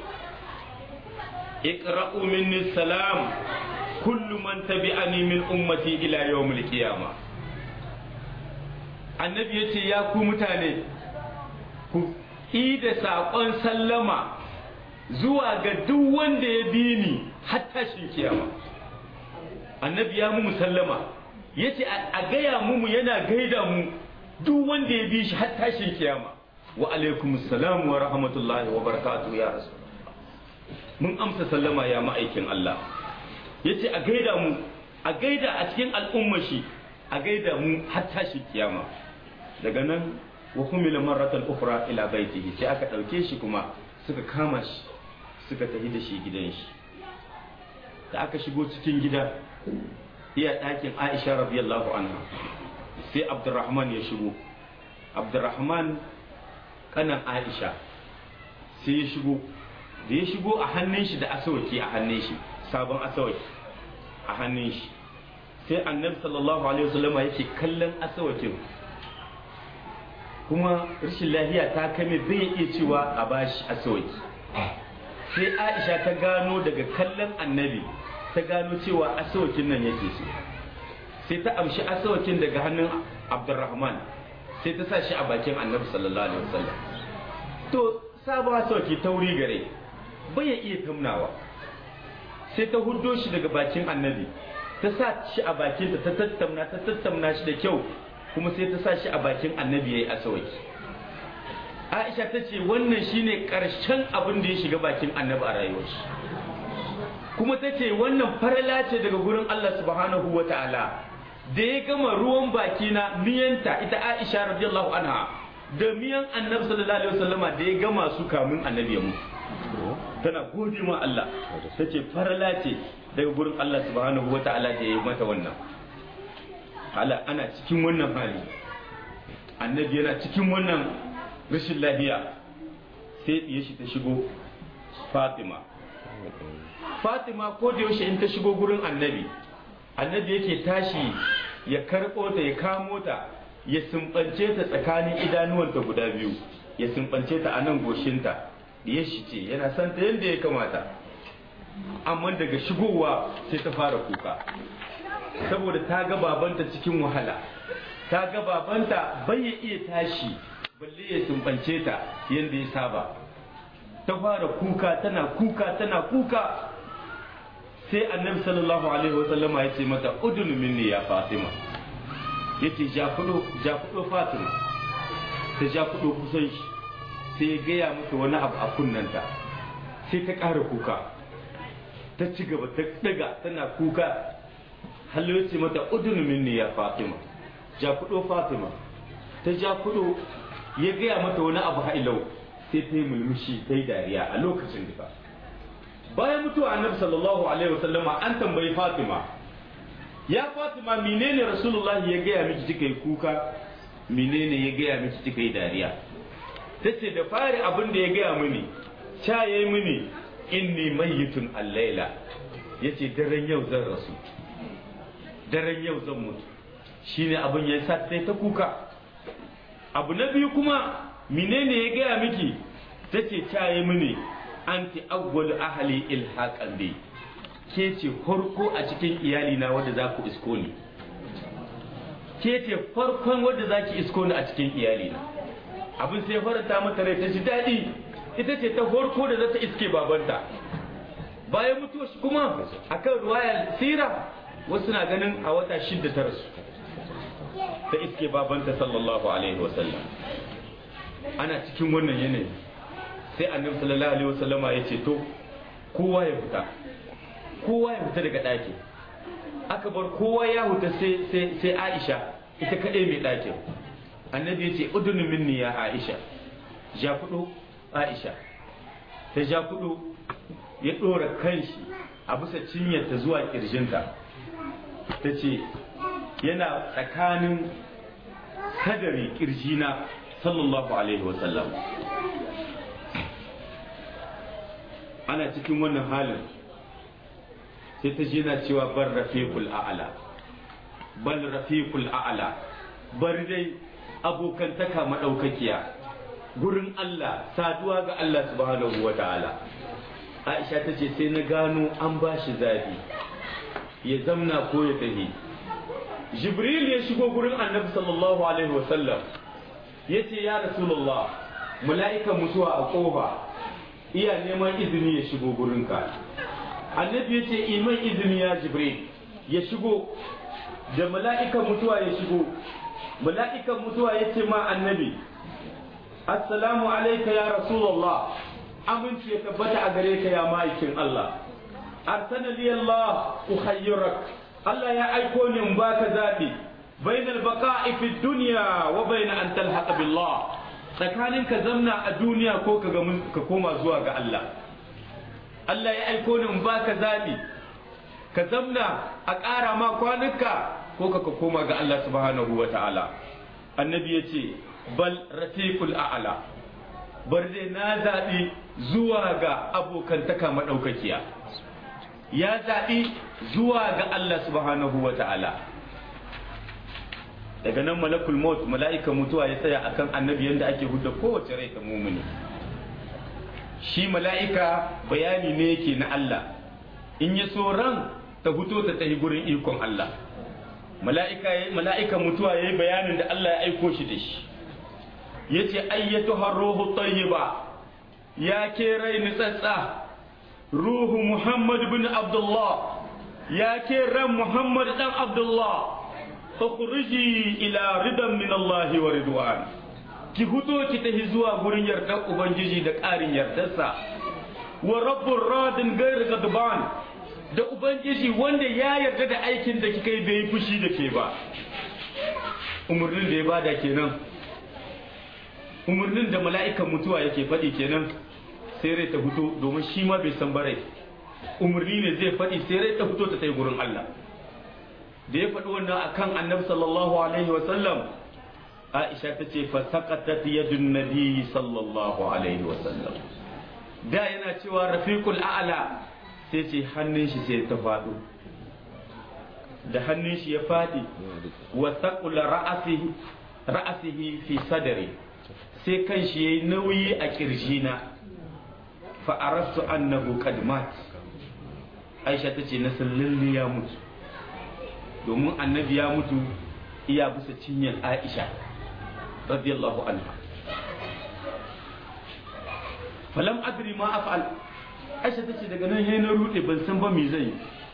iqra'u minni salam kullu man tabi'ani min ummati ila yawmil qiyama annabi yace ya ku mutane ku da saƙon sallama zuwa ga duk wanda ya bi ni har tashin kiyama annabi ya mu sallama yace a gaya mu yana gaida mu duk wanda ya bi shi har tashin kiyama wa alaikum assalam wa rahmatullahi wa barakatuh ya rasul mun amsa sallama ya ma'aikin Allah yace a gaida mu a gaida a cikin al'umma shi a gaida mu har tashi kiyama daga nan wa humila marratan ukhra ila baitihi sai aka dauke shi kuma suka kama shi suka tafi da shi gidan shi da aka shigo cikin gida iya ɗakin Aisha radiyallahu anha sai Abdurrahman ya shigo Abdurrahman kanan Aisha sai ya shigo da ya shigo a hannun shi da asawaki a hannun shi sabon asawaki a hannun shi sai annabi sallallahu alaihi wasallama yake kallon asawakin kuma rashin lafiya ta kame bai iya cewa a bashi asawaki sai aisha ta gano daga kallon annabi ta gano cewa asawakin nan yake so sai ta amshi asawakin daga hannun abdurrahman sai ta sa shi a bakin annabi sallallahu alaihi wasallam to sabon asawaki tauri gare bai iya tamnawa sai ta huddo shi daga bakin annabi ta sa shi a bakinta ta tattamna ta tattamna shi da kyau kuma sai ta sa shi a bakin annabi yayi asawaki Aisha ta ce wannan shine karshen abin da ya shiga bakin annabi a rayuwar shi kuma ta ce wannan farala ce daga gurin Allah subhanahu wa ta'ala da ya gama ruwan baki na miyanta ita Aisha radiyallahu anha da miyan annabi sallallahu alaihi wasallama da ya gama su kamun annabi ya mutu tana gode ma Allah ta ce farala ce daga gurin Allah subhanahu wa ta'ala da ya yi mata wannan hala ana cikin wannan hali annabi yana cikin wannan rashin lafiya sai ɗiye shi ta shigo fatima fatima ko da yaushe in ta shigo gurin annabi annabi yake tashi ya karɓo ta ya kamo ta ya sumbance ta tsakanin idanuwanta guda biyu ya sumbance ta a nan goshinta ya shi ce yana son ta yadda ya kamata amma daga shigowa sai ta fara kuka saboda ta ga babanta cikin wahala ta ga babanta bai ya iya tashi balle ya sumbance ta yadda ya saba ta fara kuka tana kuka tana kuka sai annabi sallallahu alaihi wasallama ya ce mata udunu minni ya fatima ya ce ja kudo ja kudo fatima ta ja kudo kusan shi sai ya gaya mata wani abu a kunnanta sai ta ƙara kuka ta ci gaba ta daga tana kuka hallo ya ce mata udunu minni ya fatima ja kudo fatima ta ja kudo ya gaya mata wani abu ha'ilau sai ta yi mulmushi ta yi dariya a lokacin duka bayan mutuwa annabi sallallahu alaihi wasallama an tambayi fatima ya fatima menene rasulullahi ya gaya miki kika yi kuka menene ya gaya miki kika yi dariya tace da fari abin da ya gaya mini cha yayi mini inni mayyitun al-laila yace daren yau zan rasu daren yau zan mutu shine abin ya sa ta kuka abu na biyu kuma menene ya gaya miki tace cha yayi mini anti awwal ahli ilhaqan bi ke ce farko a cikin iyali na wanda za ku isko ni ke ce farkon wanda za ki isko ni a cikin iyali na abin sai faranta mata rai ta ji daɗi ita ce ta farko da za ta iske babanta bayan mutuwa shi kuma akan ruwayar sira wasu na ganin a wata shidda ta rasu ta iske babanta sallallahu alaihi wasallam ana cikin wannan yanayi sai annabi sallallahu alaihi wasallama ya ce to kowa ya fita kowa ya fita daga ɗakin aka bar kowa ya huta sai sai sai Aisha ita kaɗai mai ɗakin annabi ya ce udunu minni ya Aisha ja kudu Aisha ta ja kudu ya ɗora kanshi a bisa cinyarta zuwa ƙirjinta ta ce yana tsakanin kadari ƙirjina sallallahu alaihi wasallam ana cikin wannan halin sai ta je na cewa bar rafiqul a'la bal rafiqul a'la bar dai abokantaka madaukakiya gurin Allah saduwa ga Allah subhanahu wa ta'ala Aisha ta ce sai na gano an ba shi zabi ya zamna ko ya tafi Jibril ya shigo gurin Annabi sallallahu alaihi wasallam ya ce ya Rasulullah mala'ikan mutuwa a kofa iya neman izini ya shigo gurinka annabi ya ce iman izini ya jibril ya shigo da mala'ikan mutuwa ya shigo mala'ikan mutuwa ya ce ma annabi assalamu alaika ya rasulullah aminci ya tabbata a gare ka ya ma'aikin Allah arsana li Allah ukhayyirak Allah ya aiko ni in baka zabi bainal baqa'i fi dunya wa bain an talhaqa billah tsakanin ka zamna a duniya ko ka koma zuwa ga Allah Allah ya aiko ni in baka zabi ka zamna a ƙara ma kwanuka ko ka koma ga Allah subhanahu wa ta'ala annabi ya ce bal rafiqul a'la bar dai na zaɓi zuwa ga abokantaka maɗaukakiya ya zaɓi zuwa ga Allah subhanahu wa ta'ala daga nan malakul maut mala'ika mutuwa ya tsaya akan annabi yadda ake hudda kowace rai ta mumuni shi mala'ika bayani ne yake na Allah in ya so ran ta huto ta tafi gurin ikon Allah mala'ika mala'ika mutuwa yayi bayanin da Allah ya aiko shi da shi yace ayyatu harruhu tayyiba ya ke rai nitsatsa ruhu Muhammad bin Abdullah ya ke ran Muhammad dan Abdullah fakhruji ila ridan min Allah wa ridwan ki huto ki tafi zuwa gurin yardar ubangiji da ƙarin yardarsa wa rabbur radin gair gadban da ubangiji wanda ya yarda da aikin da kika yi bai yi fushi da ke ba umarnin da ya bada kenan umarnin da mala'ikan mutuwa yake faɗi kenan sai rai ta fito domin shi ma bai san barai umarni ne zai faɗi sai rai ta fito ta tai gurin Allah da ya faɗi wannan akan annabi sallallahu alaihi wa sallam Aisha ta ce fa saqatat yadun nabi sallallahu alaihi wa sallam da yana cewa rafiqul a'la sai ce hannun shi sai ta faɗo da hannun shi ya faɗi wa saqula ra'asihi ra'asihi fi sadri sai kan shi yayi nauyi a kirjina fa arastu annahu qad mat Aisha ta ce na san lalle ya mutu domin annabi ya mutu iya bisa cinyar Aisha radiyallahu anha falam adri ma af'al Aisha tace daga nan he na rude ban san ba me zai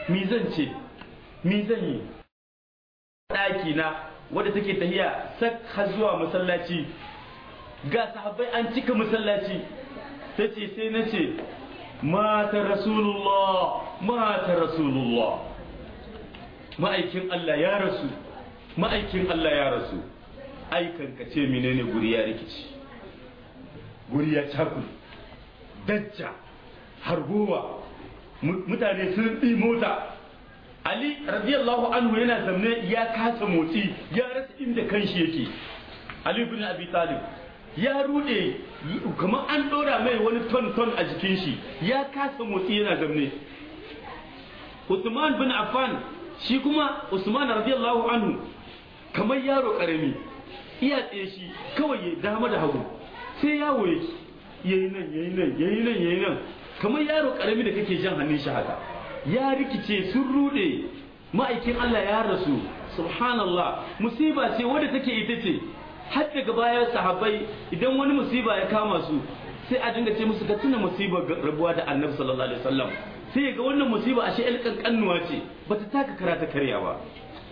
mi zan ce mi zan yi ɗaki na wadda take tahiya sak har zuwa masallaci ga sahabbai an cika masallaci ta ce sai na ce mata rasulullah mata rasulullah ma'aikin Allah ya rasu ma'aikin Allah ya rasu aikan ka ce menene guri ya rikici guri ya cakul dajja hargowa mutane sun ɗi mota Ali radiyallahu anhu yana zamne ya kasa motsi ya rasa inda kanshi yake Ali bin Abi Talib ya rude kamar an dora mai wani ton ton a jikin shi ya kasa motsi yana zamne Usman bin Affan shi kuma Usman radiyallahu anhu kamar yaro karami iya tsaye shi kawai ya dama da hagu sai yawo yake yayi nan yayi nan yayi nan yayi nan kamar yaro karami da kake jan hannun shi haka ya rikice sun rude ma'aikin Allah ya rasu subhanallah musiba ce wadda take ita ce har daga bayan sahabbai idan wani musiba ya kama su sai a dinga ce musu ka tuna musibar rabuwa da annabi sallallahu alaihi wasallam sai ga wannan musiba ashe el kankanuwa ce bata taka karata karya ba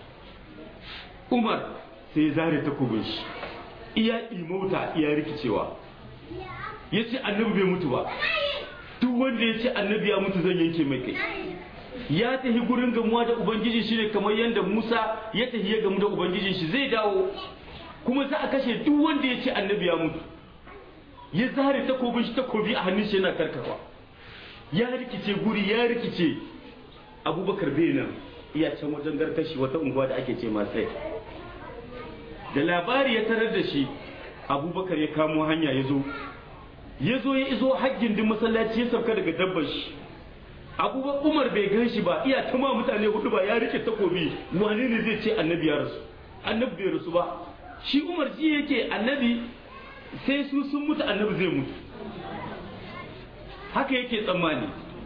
Umar sai ya zare takobin shi iya imauta iya rikicewa yace annabi bai mutu ba duk wanda ya ce annabi ya mutu zan yanke mai kai ya tafi gurin gamuwa da ubangiji shine kamar yadda Musa ya tafi ya gamu da ubangijin shi zai dawo kuma za a kashe duk wanda ya ce annabi ya mutu ya zare takobin shi takobi a hannun shi yana karkarwa ya rikice guri ya rikice abubakar bai nan iya can wajen garkashi wata unguwa da ake ce masai da labari ya tarar da shi abubakar ya kamo hanya ya zo ya zo ya izo haggin din masallaci ya sauka daga dabbar shi abubakar umar bai gan shi ba iya tama mutane hudu ba ya rike takobi wane ne zai ce annabi ya rasu annabi bai rasu ba shi umar ji yake annabi sai su sun mutu annabi zai mutu haka yake tsammani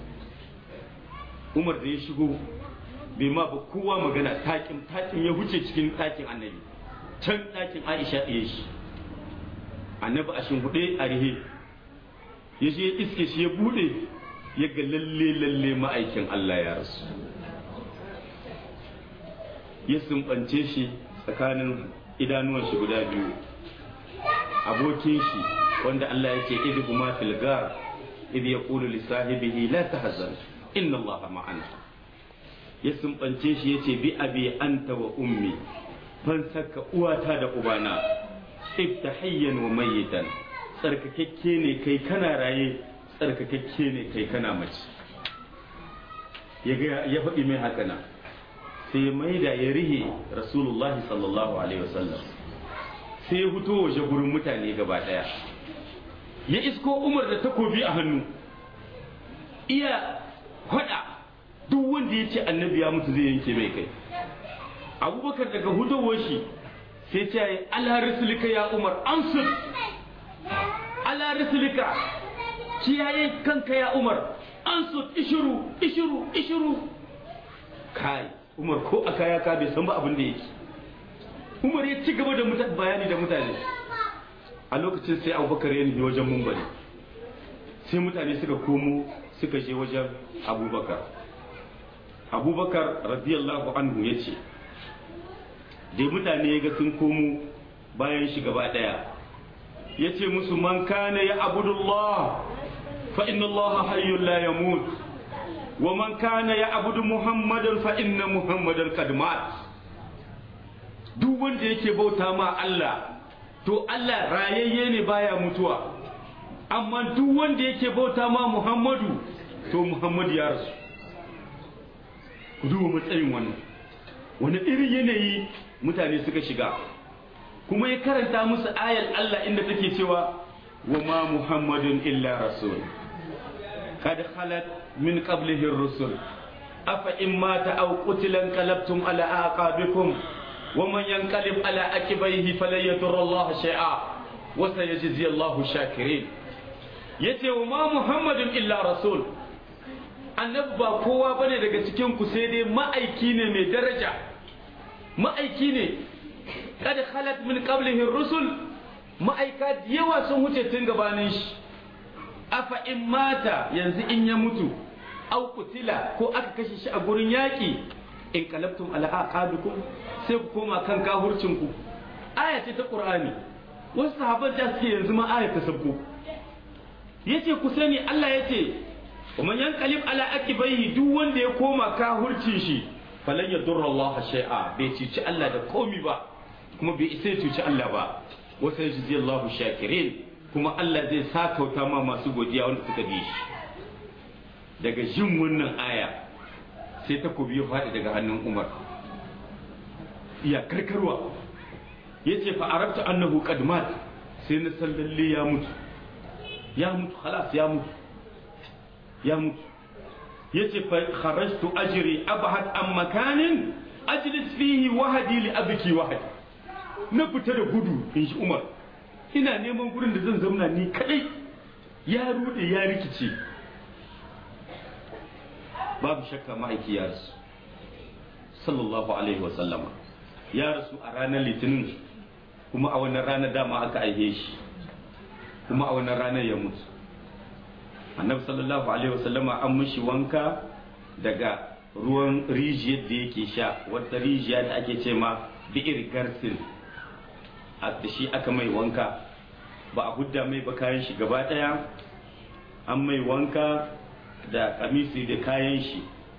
umar da ya shigo bai ma ba kowa magana takin takin ya huce cikin takin annabi can takin aisha ɗaya shi annabi a shimfiɗe a rihe ya je iske shi ya buɗe ya ga lalle lalle ma'aikin Allah ya rasu ya sumbance shi tsakanin idanuwan shi guda biyu abokin shi wanda Allah ya ce idh huma fil gar idh yaqulu li sahibihi la tahzan inna Allah ma'ana ya sumbance shi yace bi abi anta wa ummi fan saka uwata da ubana ibtahiyyan wa mayyitan tsarkakakke ne kai kana raye tsarkakakke ne kai kana mace ya faɗi mai haka na sai mai da ya rihe rasulullahi sallallahu alaihi wasallam sai ya fito waje gurin mutane gaba ɗaya ya isko umar da takobi a hannu iya faɗa duk wanda ya ce annabi ya mutu zai yanke mai kai abubakar daga hudowar shi sai ce yi ala rasulika ya umar ansur ala rasulika kiyaye kanka ya umar ansur ishiru ishiru ishiru kai umar ko a kaya ka bai san ba abin da yake umar ya ci gaba da bayani da mutane a lokacin sai abubakar ya nufi wajen mumbari sai mutane suka komo suka je wajen abubakar abubakar radiyallahu anhu ya ce da mutane ya ga sun komo bayan shi gaba daya ya ce musu man kana ya abudullah fa inna allaha hayyun la yamut wa man kana ya abudu muhammadan fa inna muhammadan qad mat duk wanda yake bauta ma Allah to Allah rayayye ne baya mutuwa amma duk wanda yake bauta ma Muhammadu to Muhammadu ya rasu ku duba matsayin wannan wani irin yanayi mutane suka shiga kuma ya karanta musu ayar Allah inda take cewa wa ma Muhammadun illa rasul kad khalat min qablihi ar-rusul afa in mata aw qutila qalabtum ala aqabikum ومن ينقلب على عقبيه فلن يضر الله شيئا وسيجزي الله الشاكرين yace wa ma muhammadun illa rasul annabi ba kowa bane daga cikin ku sai dai ma'aiki ne mai daraja ma'aiki ne kad khalat min qablihi rusul ma'aika yawa sun huce tun gabanin shi afa in mata yanzu in ya mutu au kutila ko aka kashe shi a gurin yaƙi in qalabtum ala aqabikum sai ku koma kan kahurcin ku aya ce ta qur'ani wasu sahabban da suke yanzu ma aya ta sabko yace ku sani Allah yace wa man yanqalib ala aqibaihi duk wanda ya koma kahurcin shi falan yadurra Allah shay'a bai cici Allah da komi ba kuma bai isa ya cuci Allah ba wasu yajzi Allahu shakirin kuma Allah zai sakauta ma masu godiya wanda suka bi shi daga jin wannan aya sai takobi ya faɗi daga hannun Umar iya karkarwa yace fa arabta annahu qad mat sai na san lalle ya mutu ya mutu khalas ya mutu ya mutu yace fa kharajtu ajri abhad an makanin ajlis fihi wahadi li abki wahadi na fita da gudu in shi Umar ina neman gurin da zan zauna ni kadai ya rude ya rikice babu shakka ma'aiki ya rasu sallallahu alaihi wa sallama ya rasu a ranar litinin kuma a wannan ranar dama aka aihe shi kuma a wannan ranar ya mutu annabi sallallahu alaihi wa sallama an mishi wanka daga ruwan rijiyar da yake sha wata rijiya da ake ce ma bi'ir garsin da shi aka mai wanka ba a hudda mai ba kayan shi gaba daya an mai wanka da kamisi da kayan shi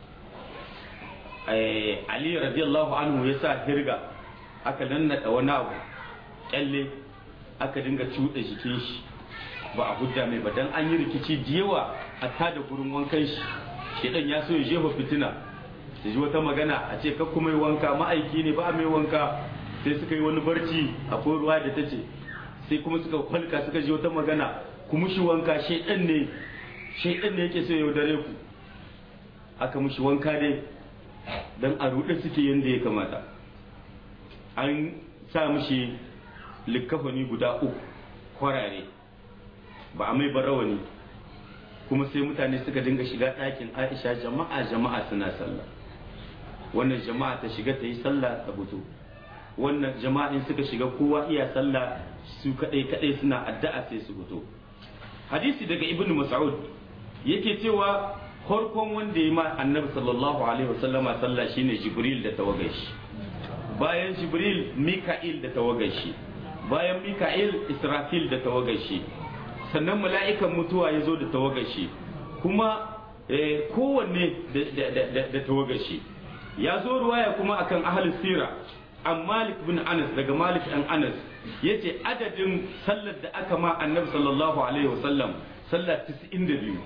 ali radiyallahu anhu ya sa hirga aka nannaɗa wani abu kyalle aka dinga cuɗa jikin shi ba a hudda mai ba dan an yi rikici da yawa a tada gurin wankan shi shedan ya so ya jefa fitina su ji wata magana a ce kakku mai wanka ma'aiki ne ba mai wanka sai suka yi wani barci akwai ruwa da ta ce sai kuma suka kwalka suka ji wata magana ku mushi wanka shedan ne shedan ne yake so ya yaudare ku aka mushi wanka dai dan a ruɗe suke yadda ya kamata an sa mushi likkafani guda uku kwarare ba a mai barawani kuma sai mutane suka dinga shiga ɗakin aisha jama'a jama'a suna sallah wannan jama'a ta shiga ta yi sallah ta fito wannan jama'in suka shiga kowa iya sallah su kadai kadai suna addu'a sai su fito hadisi daga ibnu mas'ud yake cewa farkon wanda ya ma annabi sallallahu alaihi wasallama sallah shine jibril da tawagashi bayan jibril mika'il da tawagashi bayan mika'il israfil da tawagashi sannan mala'ikan mutuwa ya zo da tawagashi kuma kowanne da tawagashi ya zo ruwaya kuma akan ahli sira an malik bin anas daga malik an anas ya ce adadin sallar da aka ma annabi sallallahu alaihi wasallam sallar 92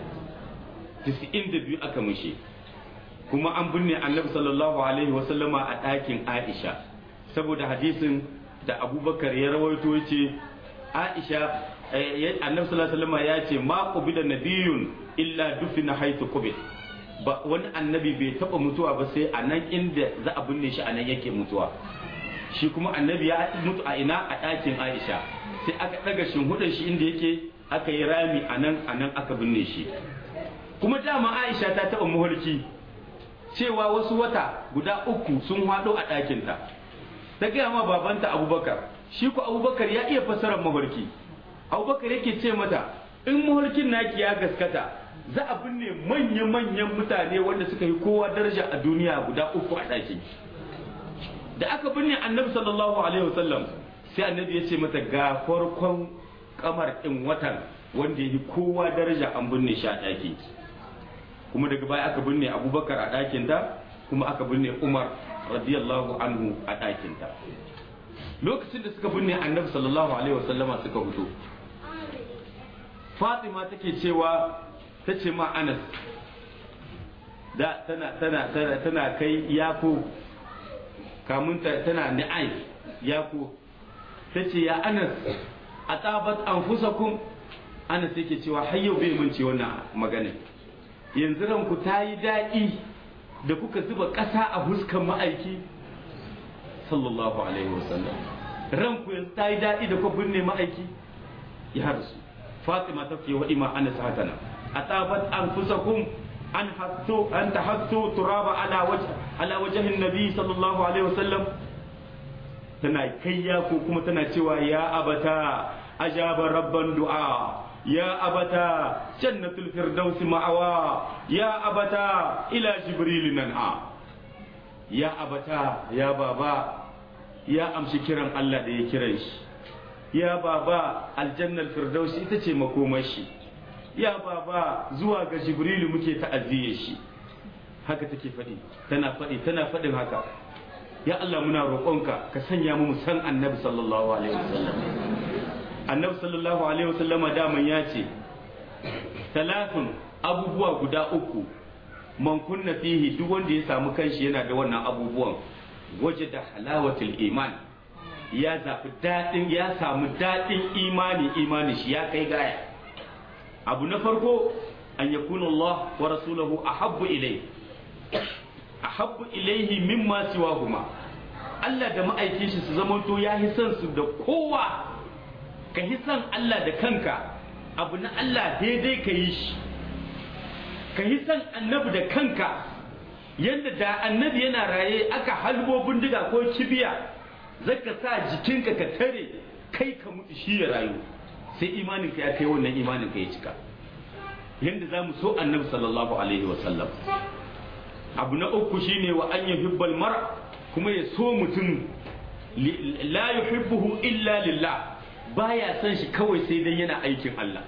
92 aka mushe kuma an binne annabi sallallahu alaihi wasallama a ɗakin aisha saboda hadisin da abubakar ya rawaito ya ce aisha annabi sallallahu alaihi wasallama ya ce ma qubida nabiyun illa dufina haythu qubid ba wani annabi bai taba mutuwa ba sai a nan inda za a binne shi a nan yake mutuwa shi kuma annabi ya mutu a ina a ɗakin aisha sai aka ɗaga shinhudan shi inda yake aka yi rami a nan a nan aka binne shi kuma dama aisha ta taɓa muhulki cewa wasu wata guda uku sun haɗo a ɗakinta ta gaya ma babanta abubakar shi ku abubakar ya iya fassarar mafarki abubakar yake ce mata in mafarkin naki ya gaskata za a binne manya-manyan mutane wanda suka yi kowa daraja a duniya guda uku a ɗaki da aka binne annabi sallallahu alaihi wasallam sai annabi ya ce mata ga farkon kamar ɗin watan wanda ya yi kowa daraja an binne shi a ɗaki kuma daga baya aka binne abubakar a ɗakin ta kuma aka binne umar radiyallahu anhu a ɗakin ta lokacin da suka binne annabi sallallahu alaihi wasallama suka fito fatima take cewa ta ce ma anas da tana tana tana tana kai yako kamun ta tana ni'ai yako ta ce ya anas a tsabat anfusakum anas yake cewa har yau bai mun ce wannan magana yanzu ranku ta yi daɗi da kuka zuba ƙasa a huskan ma'aiki sallallahu alaihi wasallam ranku yanzu ta yi daɗi da kuka binne ma'aiki ya rasu fatima ta fi wa ima anas hatana أتابت أنفسكم أن حثوا أن تحثوا تراب على وجه على وجه النبي صلى الله عليه وسلم tana kayya ko kuma tana cewa ya abata ajaba rabban du'a ya abata jannatul firdausi ma'awa ya abata ila jibril nan'a ya abata ya baba ya amshi kiran Allah da ya kiran shi ya baba aljannal firdausi ita ce makomashi ya baba zuwa ga jibrilu muke ta'aziyye shi haka take faɗi tana faɗi tana faɗin haka ya Allah muna roƙonka ka sanya mu san annabi sallallahu alaihi wasallam annabi sallallahu alaihi wasallam daman ya ce talafin abubuwa guda uku man kunna fihi duk wanda ya samu kanshi yana da wannan abubuwan waje da halawatul iman ya zafi daɗin ya samu daɗin imani imani shi ya kai gaya abu na farko an yakuna Allah wa rasulahu ahabbu ilayhi ahabbu ilaihi mimma siwahuma Allah da ma'aikin shi su zamanto ya hi son su da kowa ka hi son Allah da kanka abu na Allah daidai ka yi shi ka hi son annabi da kanka yadda da annabi yana raye aka halbo bindiga ko kibiya zaka sa jikinka ka tare kai ka mutu shi ya rayu sai imaninka ya kai wannan imaninka ya cika yadda za mu so annabi sallallahu alaihi wasallam abu na uku shine wa an yuhibbal mar kuma ya so mutum la yuhibbuhu illa lillah baya son shi kawai sai dan yana aikin Allah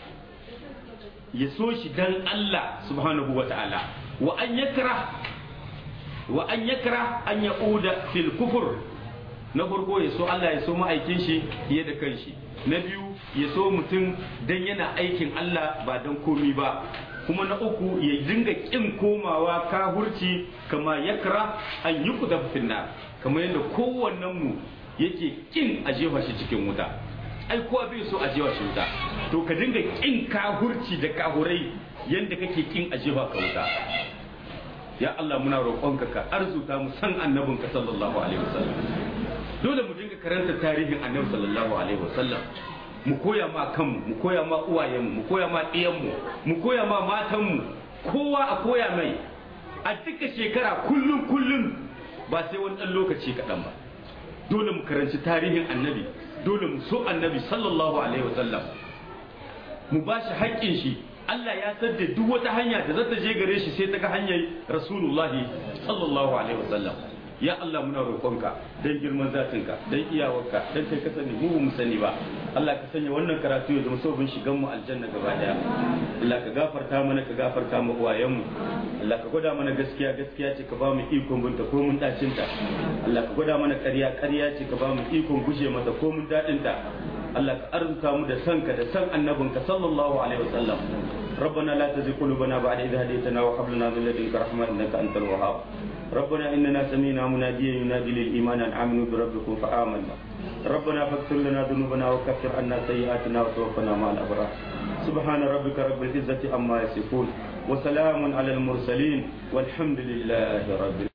ya so shi dan Allah subhanahu wa ta'ala wa an yakra wa an yakra an yauda fil kufur na farko ya so Allah ya so ma'aikin shi fiye da kanshi na biyu ya so mutum dan yana aikin Allah ba dan komi ba kuma na uku ya dinga kin komawa kahurci kama yakra an yi kuda finna kamar yadda kowannen mu yake kin a jefa shi cikin wuta ai kowa bai so a jefa shi wuta to ka dinga kin kahurci da kahurai yadda kake kin a jefa ka wuta ya Allah muna roƙonka ka arzuta mu san annabinka sallallahu alaihi wasallam dole mu dinga karanta tarihin annabi sallallahu alaihi wasallam mu koya ma kanmu mu koya ma uwayenmu mu koya ma ɗiyanmu mu koya ma matanmu kowa a koya mai a duka shekara kullum kullum ba sai wani ɗan lokaci kaɗan ba dole mu karanci tarihin annabi dole mu so annabi sallallahu alaihi wasallam mu ba shi haƙƙin shi Allah ya sadda duk wata hanya da za ta je gare shi sai ta ga hanyar rasulullahi sallallahu alaihi wasallam ya Allah muna roƙonka dan girman zatinka dan iyawarka dan kai ka sani mu mu sani ba Allah ka sanya wannan karatu ya zama sabon shigan mu aljanna gaba daya Allah ka gafarta mana ka gafarta mu uwayen mu Allah ka gwada mana gaskiya gaskiya ce ka ba mu ikon binta ko mun dacin ta Allah ka gwada mana ƙarya ƙarya ce ka ba mu ikon guje mata ko mun dadin ta Allah ka arzuta mu da sanka da san annabinka sallallahu alaihi wasallam ربنا لا تزغ قلوبنا بعد إذ هديتنا وهب لنا من لدنك رحمة إنك أنت الوهاب ربنا إننا سمينا مناديا ينادي للإيمان أن آمنوا بربكم فآمنا ربنا فاغفر لنا ذنوبنا وكفر عنا سيئاتنا وتوفنا مع الأبرار سبحان ربك رب العزة عما يصفون وسلام على المرسلين والحمد لله رب العالمين